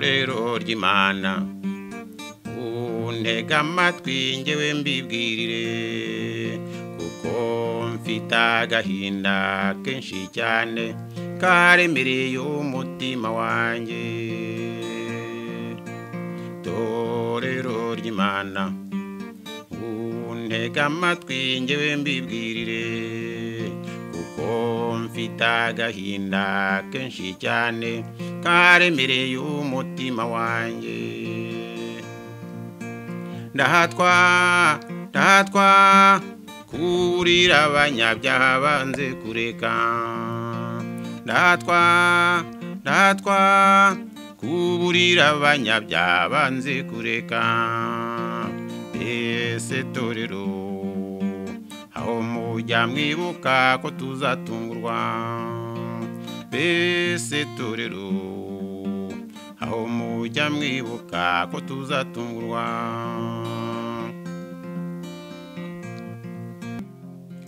ijoro ry'imana untega amatwi ngewe mbibwirire kuko mfite agahinda kenshi cyane karemereye umutima wanjye torero ry'imana untega amatwi ngewe mbibwirire kuko mfite agahinda kenshi cyane karemereye umutima wanjye ndahatwa ndahatwa kurira abanyabyaha banze kureka ndatwa ndatwa kuburira abanyabyaha banze kureka mbese torero aho mujya mwibuka ko tuzatungurwa mbese torero aho mujya mwibuka ko tuzatungurwa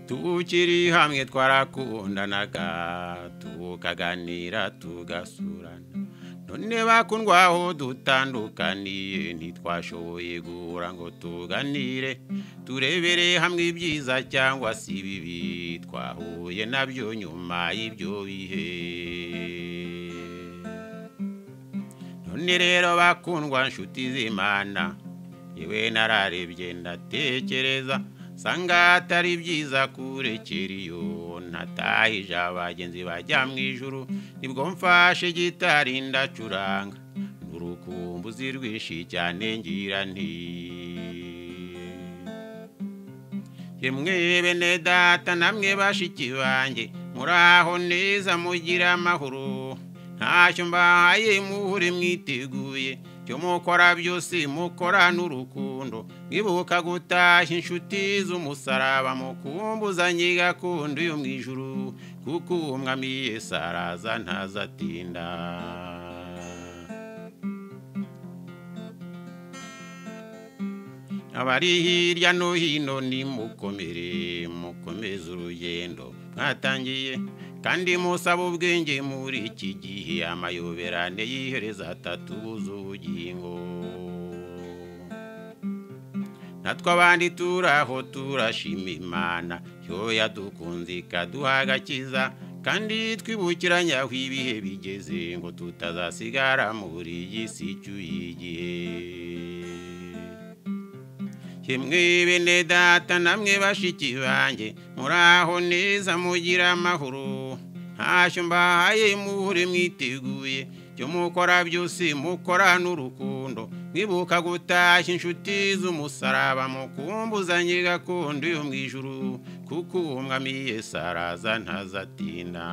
tukiri hamwe twarakundanaga tukaganira tugasurana none bakundwa aho dutandukaniye ntitwashoboye guhura ngo tuganire turebere hamwe ibyiza cyangwa se ibibi twahuye nabyo nyuma y'ibyo bihe none rero bakundwa nshuti z'imana yewe nararebye ndatekereza sanga atari byiza kurekera iyo ntatahije abagenzi bajya mu ijuru nibwo mfashe gitari ndacuranga urukumbuzi rwinshi cyane ngira nti yemwe bene data namwe bashiki banjye muri aho neza mugira amahoro ntacyo mbahaye muhure mwiteguye icyo mukora byose mukora n'urukundo mwibuka gutashya inshuti z'umusaraba mukumbuzanye gakondo yo mu ijuru kuko umwami yesi araza ntazatinda abari hirya no hino nimukomere mukomeze urugendo mwatangiye kandi musaba ubwenge muri iki gihe amayoberane yihereza atatubuza ubugingo natwe abandi turaho turashima imana yo yadukunze ikaduha agakiza kandi twibukiranya aho ibihe bigeze ngo tutazasigara muri iyi si icyuye igihe yemwe bene data namwe bashiki banjye muri aho neza mugira amahoro ntacyo mbahaye muhure mwiteguye ibyo mukora byose mukora n'urukundo mwibuka gutashya inshuti z'umusaraba mukumbuzanye gakondo yo mu ijuru kuko umwami yesi araza ntazatinda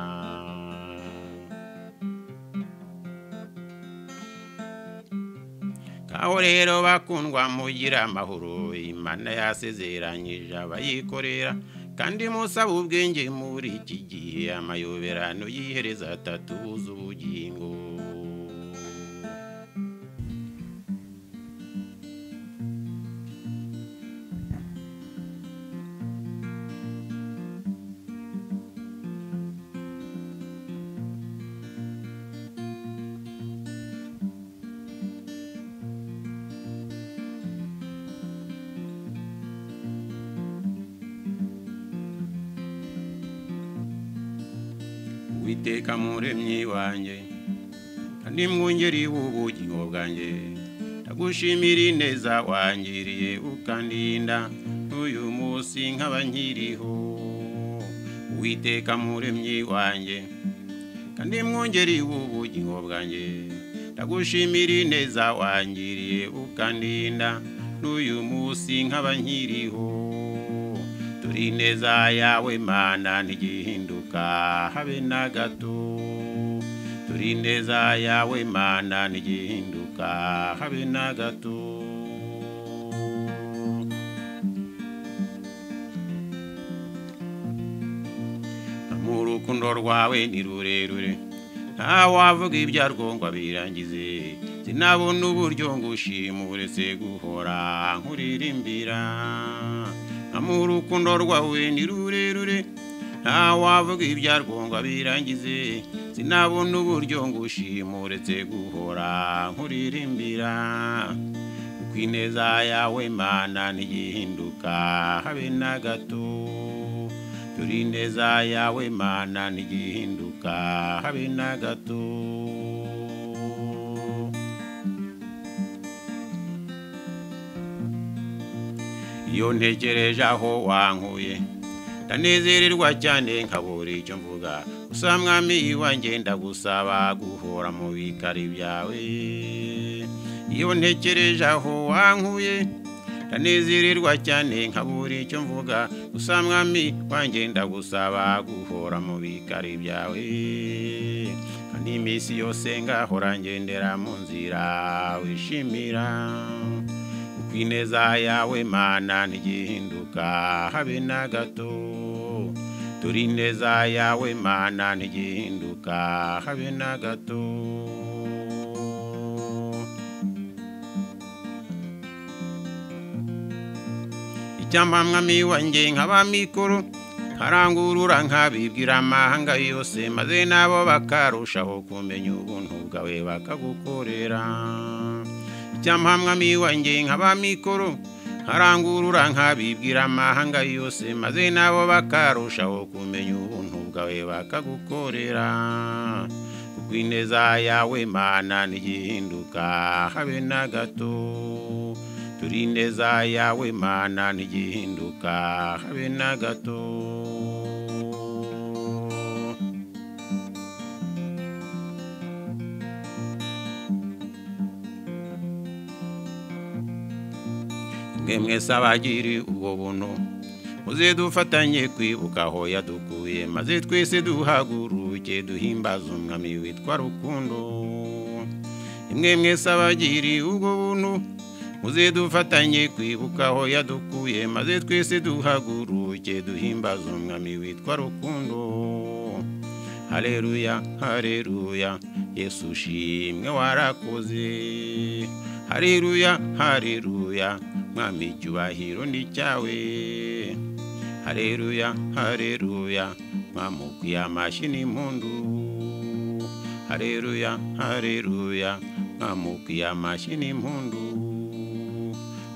aho rero bakundwa mugira amahoro imana yasezeranyije abayikorera kandi musaba ubwenge muri iki gihe amayoberano yihereza atatubuza ubugingo iteka muremyi wanjye kandi mwungeri w'ubugingo bwanjye ndagushimira ineza wangiriye ukandinda n'uyu munsi nkaba nkiriho witeka muremyi wanjye kandi mwungeri w'ubugingo bwanjye ndagushimira ineza wangiriye ukandinda n'uyu munsi nkaba nkiriho turi neza yawe mana ntigihinduka habe na gato turi neza yawe mana ntigihinduka habe na gato mu rukundo rwawe ni rurerure ntawavuga ibyarwo ngo abirangize sinabona uburyo ngushimure se guhora nkuririmbira mu rukundo rwawe ni rurerure ntawavuga ibya rwunga birangize sinabona uburyo ngo ushimuretse guhora nkuririmbira kuko ineza yawe mana ntigihinduka habe na gato dore ineza yawe mana ntigihinduka habe na gato iyo ntekereje aho wankuye ndanezererwa cyane nkabura icyo mvuga gusa mwami iwanjye ndagusaba guhora mu bikari byawe iyo ntekereje aho wankuye ndanezererwa cyane nkabura icyo mvuga gusa mwami wanjye ndagusaba guhora mu bikari byawe kandi iminsi yose ngahora ngendera mu nzira wishimira ineza yawe mana ntigihinduka habe na gato turi ineza yawe mana ntigihinduka habe na gato icyamba mwami wanjye nkaba mikuru nkarangurura nkabibwira amahanga yose maze nabo bakarushaho kumenya ubuntu bwawe bakagukorera icyampa mwami wanjye nkaba mikoro nkarangurura nkabibwira amahanga yose maze nabo bakarushaho kumenya ubuntu bwawe bakagukorera kuko ineza yawe mana ntigihinduka habe na gato turi ineza yawe mana ntigihinduka habe na gato mwese abagiri ubwo buntu muze dufatanye kwibuka aho yadukuye maze twese duhaguruke duhimbaza umwami witwa rukundo imwe mwese abagiri ubwo buntu muze dufatanye kwibuka aho yadukuye maze twese duhaguruke duhimbaza umwami witwa rukundo hareruya hareruya yesu ushimwe warakoze hareruya hareruya mwami icyubahiro ni cyawe hareruya hareruya mwamukwiye amashyi n'impundu hareruya hareruya mwamukwiye amashyi n'impundu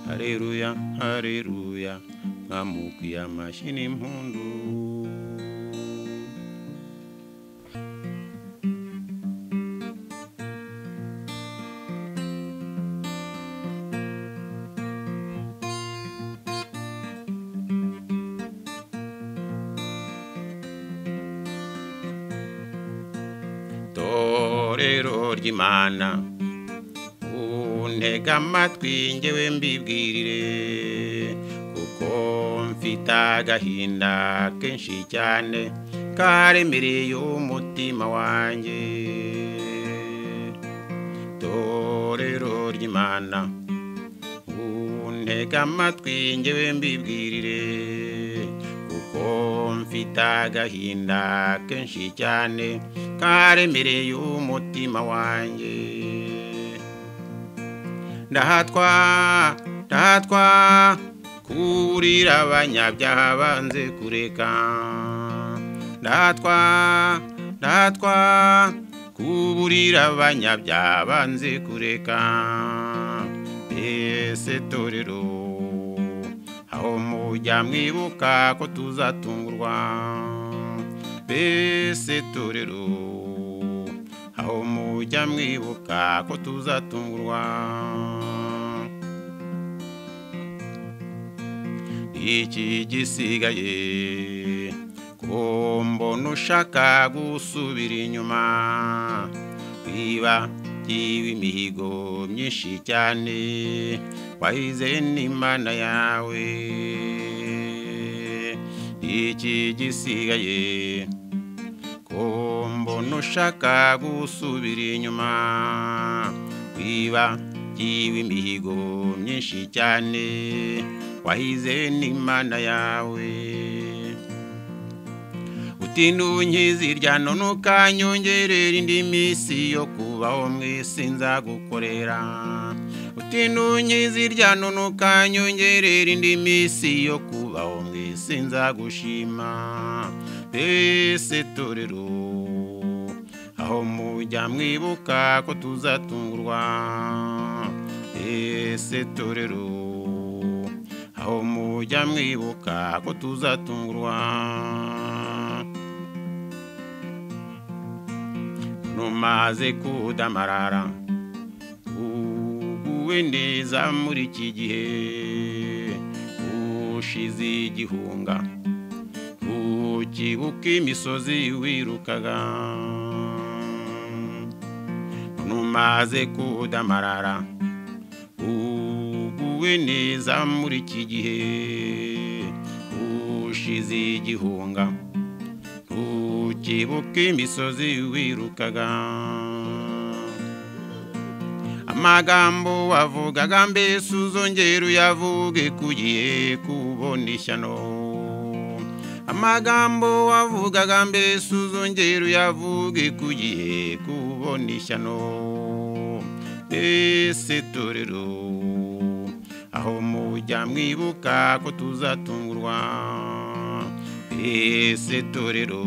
hareruya hareruya mwamukwiye amashyi n'impundu itorero ry'imana untega amatwi ngewe mbibwirire kuko mfite agahinda kenshi cyane karemereye umutima wanjye itorero ry'imana untega amatwi ngewe mbibwirire kuko mfite agahinda kenshi cyane karemereye umutima wanjye ndahatwa ndahatwa kurira abanyabyaha banze kureka ndahatwa ndahatwa kuburira abanyabyaha banze kureka ese torero aho mujya mwibuka ko tuzatungurwa mbese torero aho mujya mwibuka ko tuzatungurwa iki gisigaye ko mbona ushaka gusubira inyuma niba byiba imihigo myinshi cyane wahize n'imana yawe iki gisigaye ko mbona ushaka gusubira inyuma kwiba byiba imihigo myinshi cyane wahize n'imana yawe utinda unkizi ryano ntukanyongerere indi minsi yo kubaho mu isi nzagukorera utinda unkizi ryano ntukanyongerere indi minsi yo kubaho mu isi nzagushima twese torero aho mujya mwibuka ko tuzatungurwa twese torero aho mujya mwibuka ko tuzatungurwa rumaze kudamarara uguwe neza muri iki gihe ushize igihunga ukibuka imisozi wirukaga rumaze kudamarara uguwe neza muri iki gihe ushize igihunga ukibuka imisozi wirukaga amagambo wavugaga mbese uzongera uyavuge kugiye kubona ishyano amagambo wavugaga mbese uzongera uyavuge kugiye kubona ishyano mbese torero aho mujya mwibuka ko tuzatungurwa mbese torero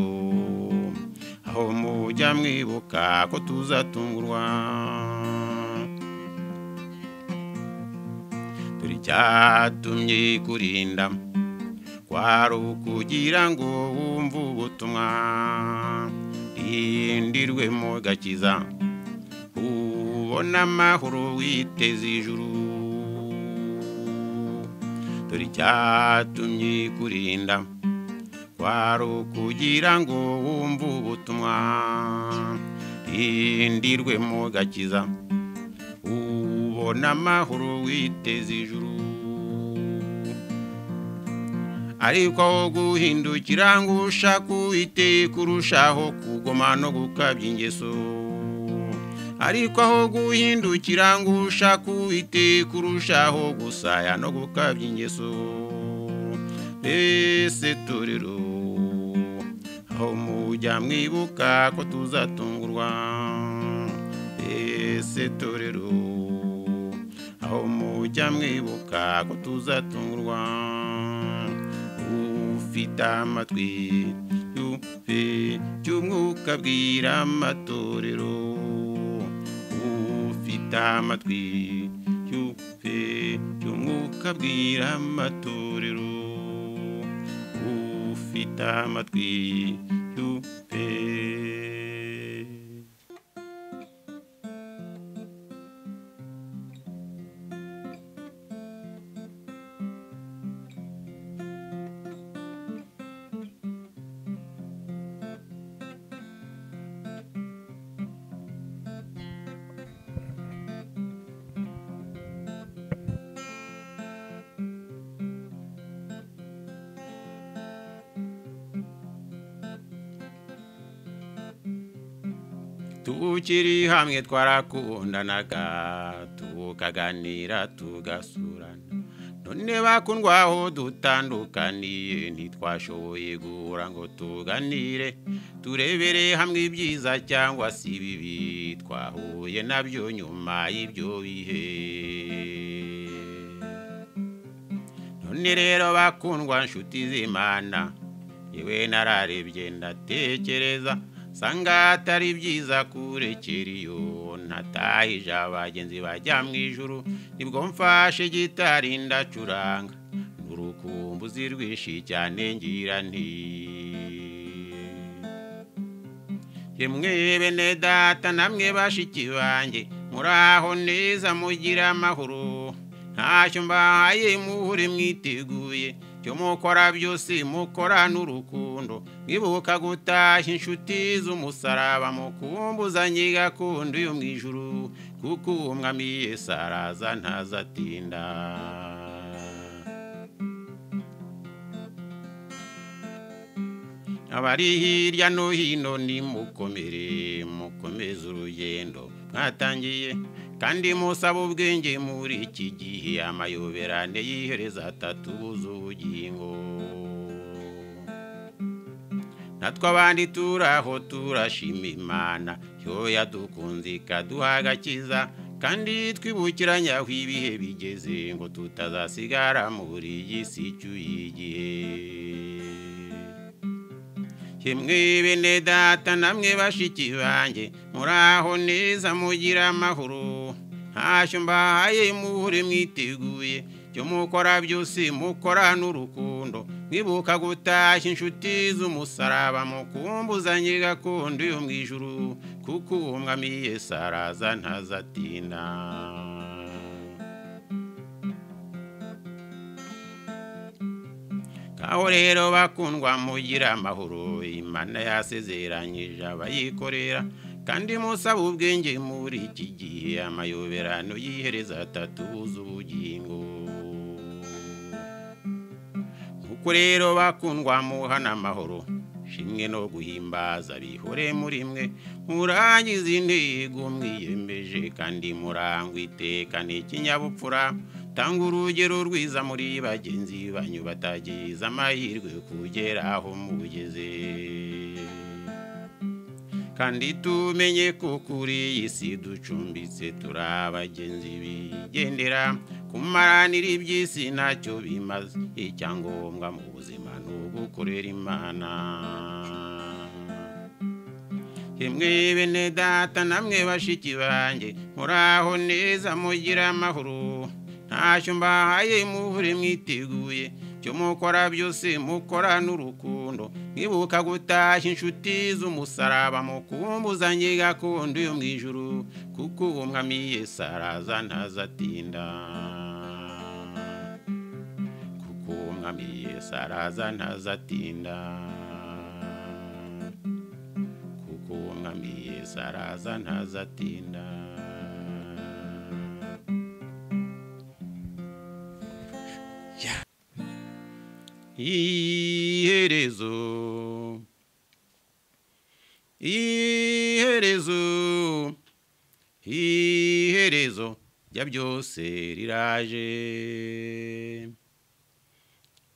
aho mujya mwibuka ko tuzatungurwa turi cyatumye kurinda kwari ukugira ngo wumve ubutumwa rindirwe mu gakiza ubona amahoro witeze ijuru turi cyatumye kurinda kwari ukugira ngo wumve ubutumwa rindirwe mu gakiza ubona amahoro witeze ijuru ariko aho guhindukira ngo ushaka uwiteye kurushaho kugoma no gukabya ingeso ariko aho guhindukira ngo ushaka uwiteye kurushaho gusaya no gukabya ingeso mbese torero aho mujya mwibuka ko tuzatungurwa mbese torero aho mujya mwibuka ko tuzatungurwa ufite amatwi yumve by'umwuka bwira amatorero ufite amatwi yumve by'umwuka bwira amatorero ufite amatwi yumve tukiri hamwe twarakundanaga tukaganira tugasurana none bakundwa aho dutandukaniye ntitwashoboye guhura ngo tuganire turebere hamwe ibyiza cyangwa se ibibi twahuye nabyo nyuma y'ibyo bihe none rero bakundwa nshuti z'imana yewe nararebye ndatekereza sanga atari byiza kurekera iyo ntatahije abagenzi bajya mu ijuru nibwo mfashe gitari ndacuranga n'urukumbuzi rwinshi cyane ngira nti yemwe bene data namwe bashiki banjye muri aho neza mugira amahoro ntacyo mbahaye muhure mwiteguye icyo mukora byose mukora n'urukundo mwibuka gutashya inshuti z'umusaraba mukumbuzanye gakondo yo mu ijuru kuko umwami yesi araza ntazatinda abari hirya no hino nimukomere mukomeze urugendo mwatangiye kandi musaba ubwenge muri iki gihe amayoberane yihereza atatubuza ubugingo natwe abandi turaho turashima imana yo yadukunze ikaduha agakiza kandi twibukiranyaho ibihe bigeze ngo tutazasigara muri iyi si icyuye igihe kimwe bene data namwe bashiki banjye muraho neza mugira amahoro ntacyo mbahaye muhure mwiteguye icyo mukora byose mukora n'urukundo mwibuka gutashya inshuti z'umusaraba mukumbuzanye gakondo yo mu ijuru kuko uwo mwami Yesu araza ntazatinda aho rero bakundwa mugira amahoro imana yasezeranyije abayikorera kandi musaba ubwenge muri iki gihe amayoberano yihereza atatubuza ubugingo kuko rero bakundwa muhana amahoro shimwe no guhimbaza bihore muri mwe murangiza intego mwiyemeje kandi murangwa iteka n'ikinyabupfura tanga urugero rwiza muri bagenzi banyu batagize amahirwe kugera aho mugeze kandi tumenye ko kuri iyi si ducumbitse turi abagenzi bigendera kumaranira iby'isi ntacyo bimaze icyangombwa mu buzima ni ugukorera imana kimwe bene data namwe bashiki banjye muraho neza mugira amahoro ntacyo mbahaye muhure mwiteguye icyo mukora byose mukora n'urukundo mwibuka gutashya inshuti z'umusaraba mukumbuzanye gakondo yo mu ijuru kuko uwo mwami Yesu araza ntazatinda kuko uwo mwami Yesu araza ntazatinda mwami Yesu araza ntazatinda iherezo iherezo iherezo rya byose riraje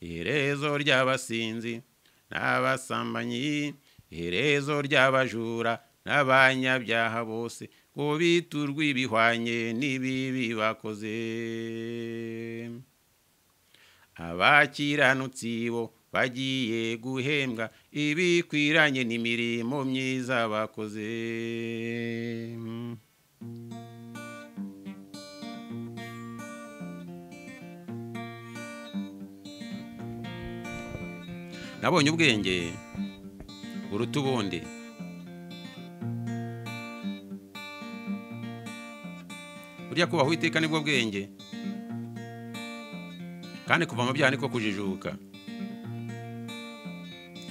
iherezo ry'abasinzi n'abasambanyi iherezo ry'abajura n'abanyabyaha bose ngo biturwe ibihwanye n'ibibi bakoze abakiranutsi bo bagiye guhembwa ibikwiranye n'imirimo myiza bakoze nabonye ubwenge buruta ubundi burya kubaha uwiteka nibwo bwenge kandi kuva mu byaha niko kujijuka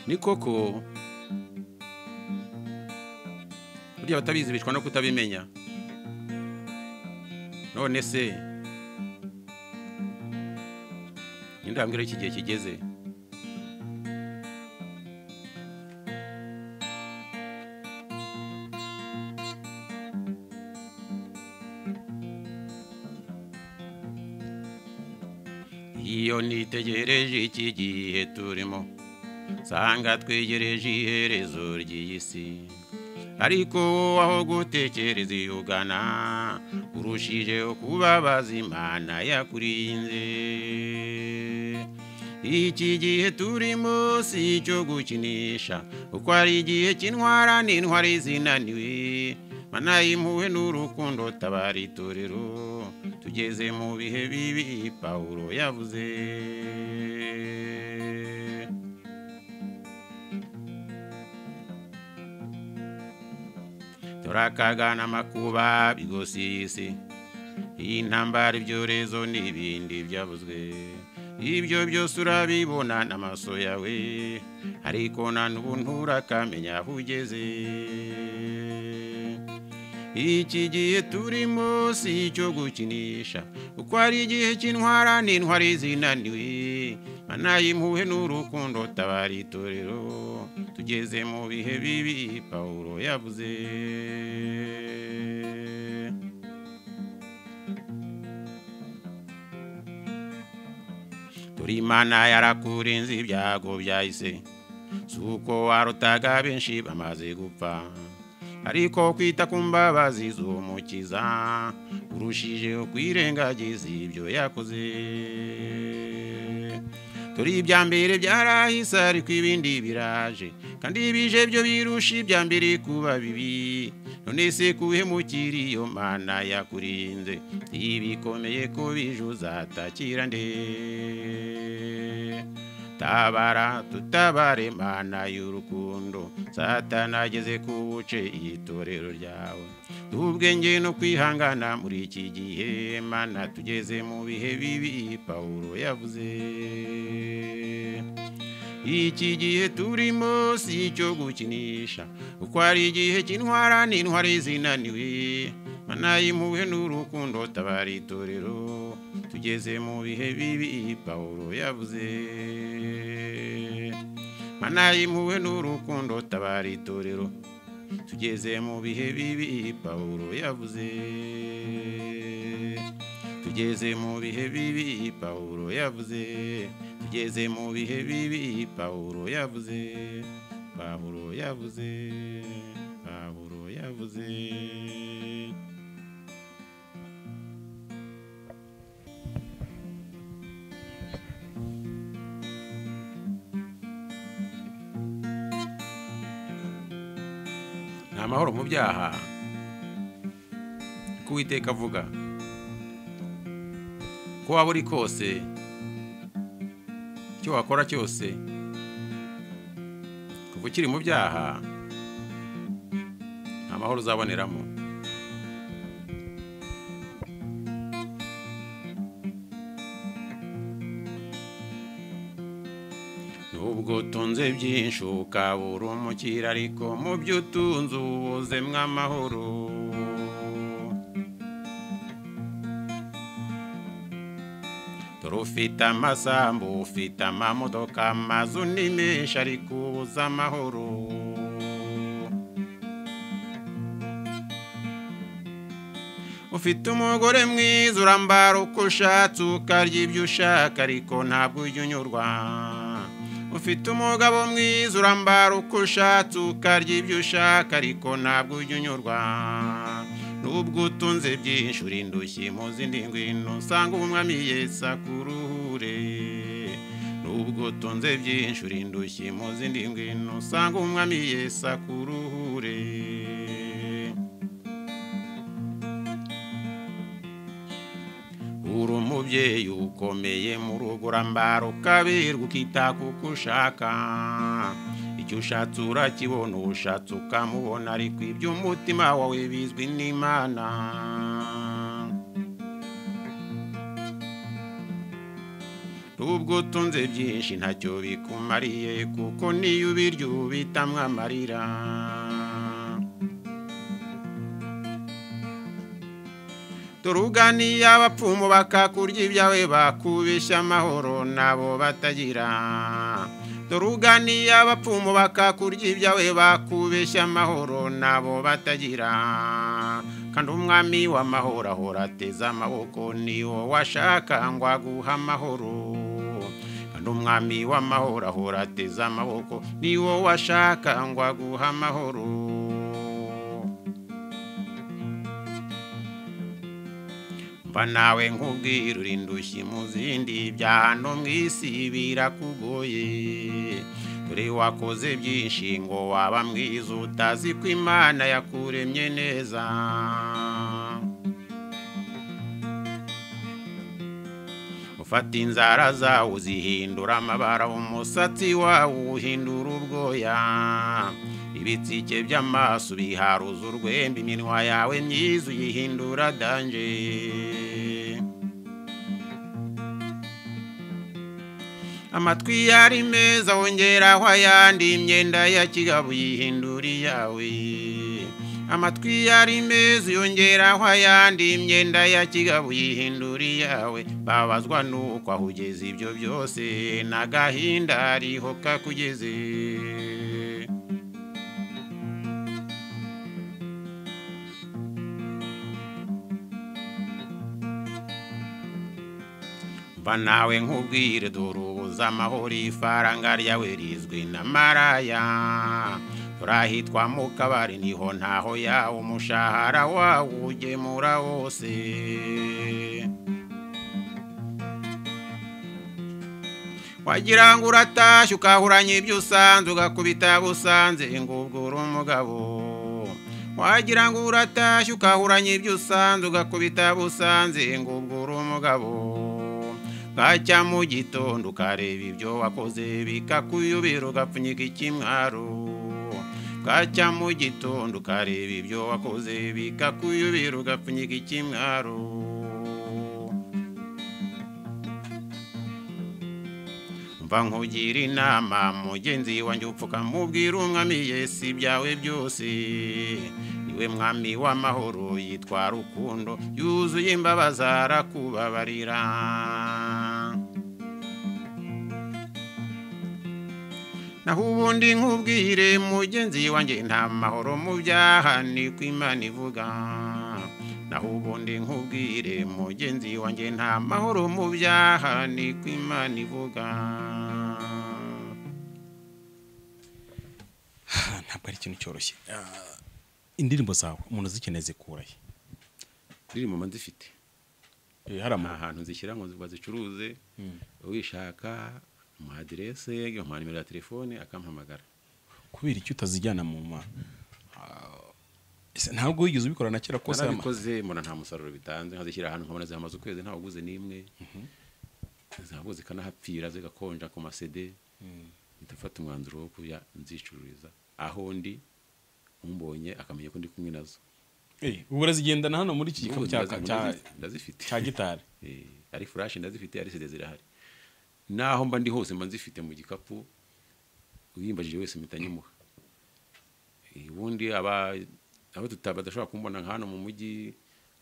ni koko burya abatabizi bicwa no kutabimenya none se indambwira iki gihe kigeze iyo nitegereje iki gihe turimo nsanga twegereje iherezo ry'iyi si ariko aho gutekereza iyo ugana urushijeho kubabaza imana yakurinze iki gihe turimo si icyo gukinisha kuko hari igihe cy'intwara n'intwari zinaniwe mana y'impuhwe n'urukundo tabara itorero tugeze mu bihe bibi pawulo yavuze turakagana amakuba bigosi y'isi intambara ibyorezo n'ibindi byavuzwe ibyo byose urabibona n'amaso yawe ariko na n'ubu nturakamenya aho ugeze iki gihe turimo si icyo gukinisha kuko hari igihe cy'intwara n'intwari zinaniwe mana y'impuhwe n'urukundo tabara itorero tugeze mu bihe bibi pawulo yavuze turi imana yarakurinze ibyago byahise si uko warutaga benshi bamaze gupfa ariko kwita ku mbabazi z'umukiza urushijeho kwirengagiza ibyo yakoze dore ibya mbere byarahise ariko ibindi biraje kandi bije byo birusha ibya mbere kuba bibi none se kuhemukira iyo mana yakurinze ibikomeye ko bije uzatakira nde tabara tutabare mana y'urukundo satana ageze ku buce itorero ryawe tubwenge no kwihangana muri iki gihe mana tugeze mu bihe bibi pawulo yavuze iki gihe turimo si icyo gukinisha kuko hari igihe cy'intwara n'intwari zinaniwe mana y'impuhwe n'urukundo tabara itorero tugeze mu bihe bibi pawulo yavuze mana y'impuhwe n'urukundo tabara itorero tugeze mu bihe bibi pawulo yavuze tugeze mu bihe bibi pawulo yavuze tugeze mu bihe bibi pawulo yavuze pawulo yavuze pawulo yavuze amahoro mu byaha ko uwiteka avuga ko waba uri kose icyo wakora cyose kuva ukiri mu byaha nta mahoro uzaboneramo ubwo utunze byinshi ukabura umukira ariko mu byo utunze ubuzemo amahoro dore ufite amasambu ufite amamodoka amazu ni menshi ariko ubuze amahoro ufite umugore mwiza urambara uko ushatse ukarya ibyo ushaka ariko ntabwo ujya unyurwa ufite umugabo mwiza urambara uko ushatse ukarya ibyo ushaka ariko ntabwo ujya unyurwa nubwo utunze byinshi uri indushyi mu zindi ngwino usanga umwami yesi akuruhure nubwo utunze byinshi uri indushyi mu zindi ngwino usanga umwami yesi akuruhure uri umubyeyi ukomeye mu rugo urambara ukabirwa ukita kuko ushaka icyo ushatse urakibona ushatse ukamubona ariko iby'umutima wawe bizwi n'imana nubwo utunze byinshi ntacyo bikumariye kuko niyo ubirya ubitamwo amarira turuganiye abapfumu bakakurya ibyawe bakubeshya amahoro nabo batagira turuganiye abapfumu bakakurya ibyawe bakubeshya amahoro nabo batagira kandi umwami w'amahoro ahora ateze amaboko ni wowe washaka ngo aguhe amahoro kandi umwami w'amahoro ahora ateze amaboko ni wowe washaka ngo aguhe amahoro mva nawe nk'ubwira uri indushyi mu zindi bya hano mu isi birakugoye dore wakoze byinshi ngo waba mwiza utazi ko imana yakuremye neza ufata inzara zawe uzihindura amabara umusatsi wawe uhindura ubwoya ibitsike by'amaso biharuza urwembe iminwa yawe myiza uyihindura danje amatwi yari meza wongeraho ayandi imyenda ya kigabo uyihindura iyawe amatwi yari meza uyongeraho ayandi imyenda ya kigabo uyihindura iyawe babazwa nuko aho ugeze ibyo byose n'agahinda hariho kakugeze mva nawe nk'ubwire dore ubuze amahoro ifaranga ryawe rizwi na maraya dore ahitwa mu kabari niho ntaho yawe umushahara wawe ugemura wose wagira ngo uratashye ukahuranya ibyo usanze ugakubita busanze ngo ubwo uri umugabo wagira ngo uratashye ukahuranya ibyo usanze ugakubita busanze ngo ubwo uri umugabo bwacya mu gitondo ukareba ibyo wakoze bikakuyobera ugapfunyika ikimwaro bwacya mu gitondo ukareba ibyo wakoze bikakuyobera ugapfunyika ikimwaro mva nkugira inama mugenzi wanjye upfuka mubwira umwami si ibyawe byose niwe mwami w'amahoro yitwa rukundo yuzuye imbabazi arakubabarira naho ubundi nkubwire mugenzi wanjye nta mahoro mu byaha ni ko imana ivuga naho ubundi nkubwire mugenzi wanjye nta mahoro mu byaha ni ko imana ivuga ntabwo ari ikintu cyoroshye indirimbo zawe umuntu uzikeneye zikura he indirimbo mba zifite Eh, hari nta ama hantu zishyira ngo bazicuruze uwishaka mu aderese nkamuha nimero ya telefone akampamagara kubera icyo utazijyana mu ma Ah, ese ntabwo wigeze ubikora na kera kose ama- narabikoze mbona nta musaruro bitanze nkazishyira ahantu nkabona zihamaze ukwezi ntawe uguze n'imwe zahabu zikanahapfira zigakonja ku masede ndafata umwanzuro wo kuya nzicururiza aho ndi umbonye akamenya ko ndi kumwe nazo Eh, ubu urazigendana hano muri iki gikapu Ubu cya ndazi- cya- ndazi- ndazifite cya gitari Eh, ari furashi ndazifite ari sede zirahari naho mba ndi hose mba nzifite mu gikapu uyimbajije wese mpita nyimuha Eh, ubundi aba abo tuta- badashobora kumbona nka hano mu mujyi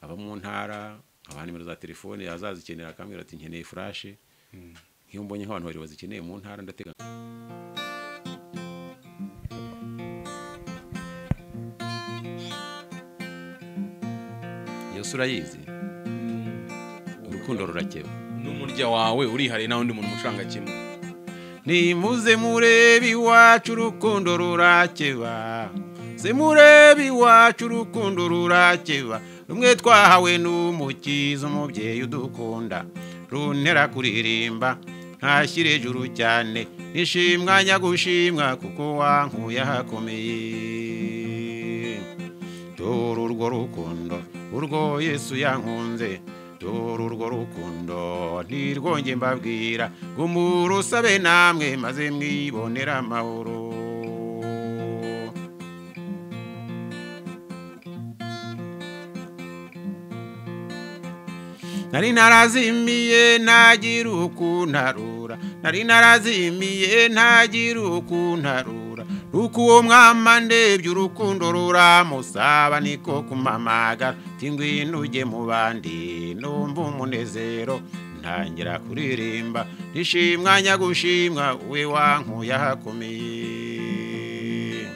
aba mu ntara aba nimero za telefone azazikenera akambwira ati nkeneye furashe nk'iyo mbonye nk'abantu babiri bazikeneye mu ntara ndatega iyo sura yize urukundo rurakeba n'umurya wawe urihariye nawe undi muntu umucuranga kimwe nimuze murebe iwacu urukundo rurakeba se murebe iwacu urukundo rurakeba rumwe twahawe n'umukiza umubyeyi udukunda runtera kuririmba ntashyire ejuru cyane nishimwa nyagushimwa kuko wankuye ahakomeye dore urwo rukundo urwo yesu yankunze dore urwo rukundo ntirwonge mbabwira gumura usabe namwe maze mwibonera amahoro nari narazimiye ntagira ukuntarura nari narazimiye ntagira ukuntarura nuko uwo mwama ndebye urukundo ruramusaba niko kumamagara ati ngwino ujye mu bandi numva umunezero ntangira kuririmba nishimwa nyagushimwa we wankuye ahakomeye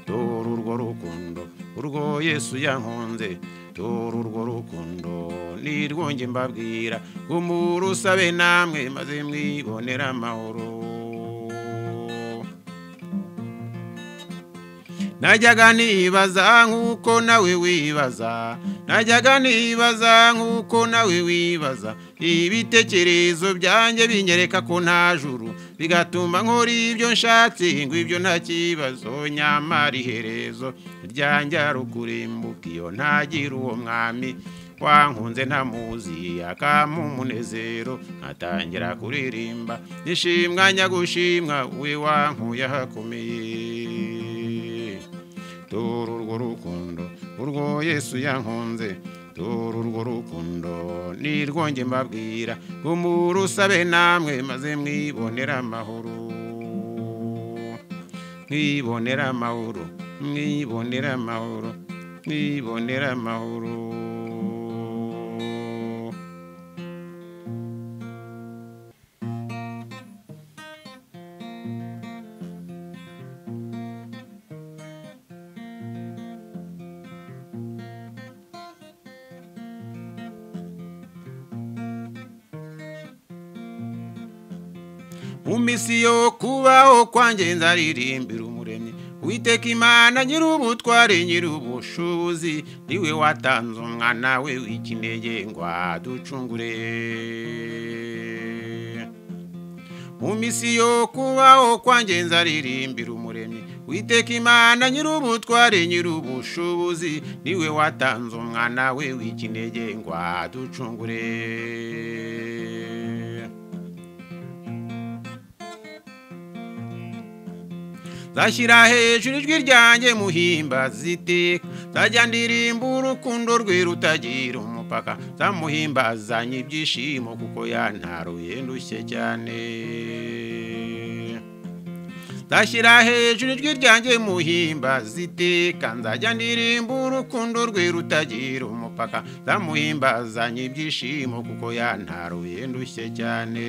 dore urwo rukundo urwo yesu yankunze dore urwo rukundo nirwonge mbabwira gumura usabe namwe maze mwibonera amahoro najyaga nibaza nk'uko nawe wibaza najyaga nibaza nk'uko nawe wibaza ibitekerezo byanjye binyereka ko nta juru bigatuma nkora ibyo nshatse ngo ibyo nta kibazo nyamara iherezo ryanjye ari ukurimbuka iyo ntagira uwo mwami wankunze ntamuzi akampa umunezero nkatangira kuririmba nishimwa nyagushimwa we wankuye ahakomeye dore urwo rukundo urwo yesu yankunze dore urwo rukundo nirwonge mbabwira gumura usabe namwe maze mwibonera amahoro mwibonera amahoro mwibonera amahoro mwibonera amahoro mu minsi yo kubaho kwanjye nzaririmbira umuremyi witeka imana nyir'ubutware nyir'ubushobozi niwe watanze umwana we w'ikinege ngo aducungure mu misi yo kubaho kwanjye nzaririmbira umuremyi witeka imana nyir'ubutware nyir'ubushobozi niwe watanze umwana we w'ikinege ngo aducungure zashyira hejuru ijwi ryanjye muhimba ziteka nzajya ndirimba urukundo rwe rutagira umupaka zamuhimbazanye ibyishimo kuko yantaruye ndushye cyane nzashyira hejuru ijwi ryanjye muhimba ziteka nzajya ndirimba urukundo rwe rutagira umupaka zamuhimbazanye ibyishimo kuko yantaruye ndushye cyane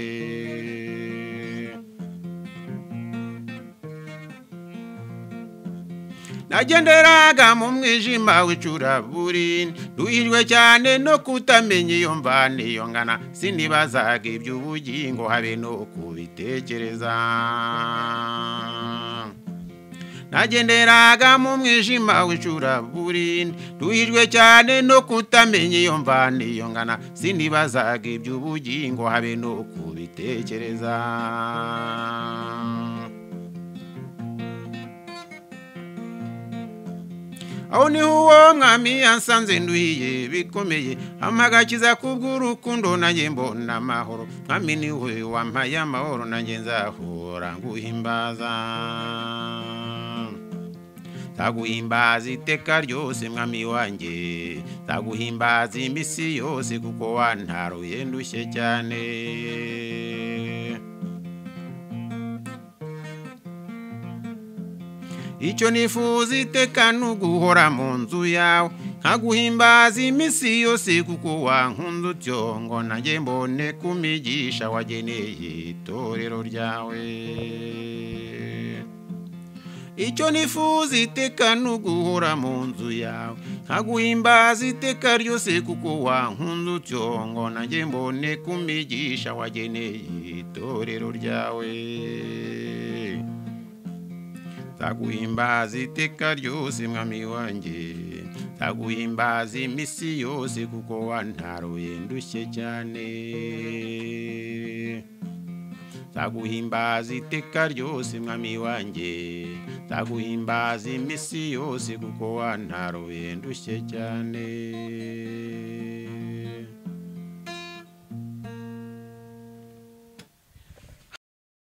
nagenderaga mu mwijima w'icuraburindi nduhirwe cyane no kutamenya iyo mvana iyo ngana sinibazaga iby'ubugingo habe no kubitekereza nagenderaga mu mwijima w'icuraburindi nduhijwe cyane no kutamenya iyo mvana iyo ngana sinibazaga iby'ubugingo habe no kubitekereza aho niho uwo mwami yasanze nduhiye bikomeye amagakiza kubw'urukundo nanjye mbona amahoro mwami niwe wampaye amahoro nanjye nzahora nguhimbaza nzaguhimbaza iteka ryose mwami wanjye nzaguhimbaza iminsi yose kuko wantaruye ndushye cyane icyo nifuza iteka ni uguhora mu nzu yawe nkaguhimbaza iminsi yose kuko wankunze utyo ngo nanjye mbone kumigisha wageneye itorero ryawe icyo nifuza iteka ni uguhora mu nzu yawe nkaguhimbaza iteka ryose kuko wankunze utyo ngo nanjye mbone kumigisha wageneye itorero ryawe nzaguhimbaza iteka ryose mwami wanjye nzaguhimbaza iminsi yose kuko wantaruye ndushye cyane nzaguhimbaza iteka ryose mwami wanjye nzaguhimbaza iminsi yose kuko wantaruye ndushye cyane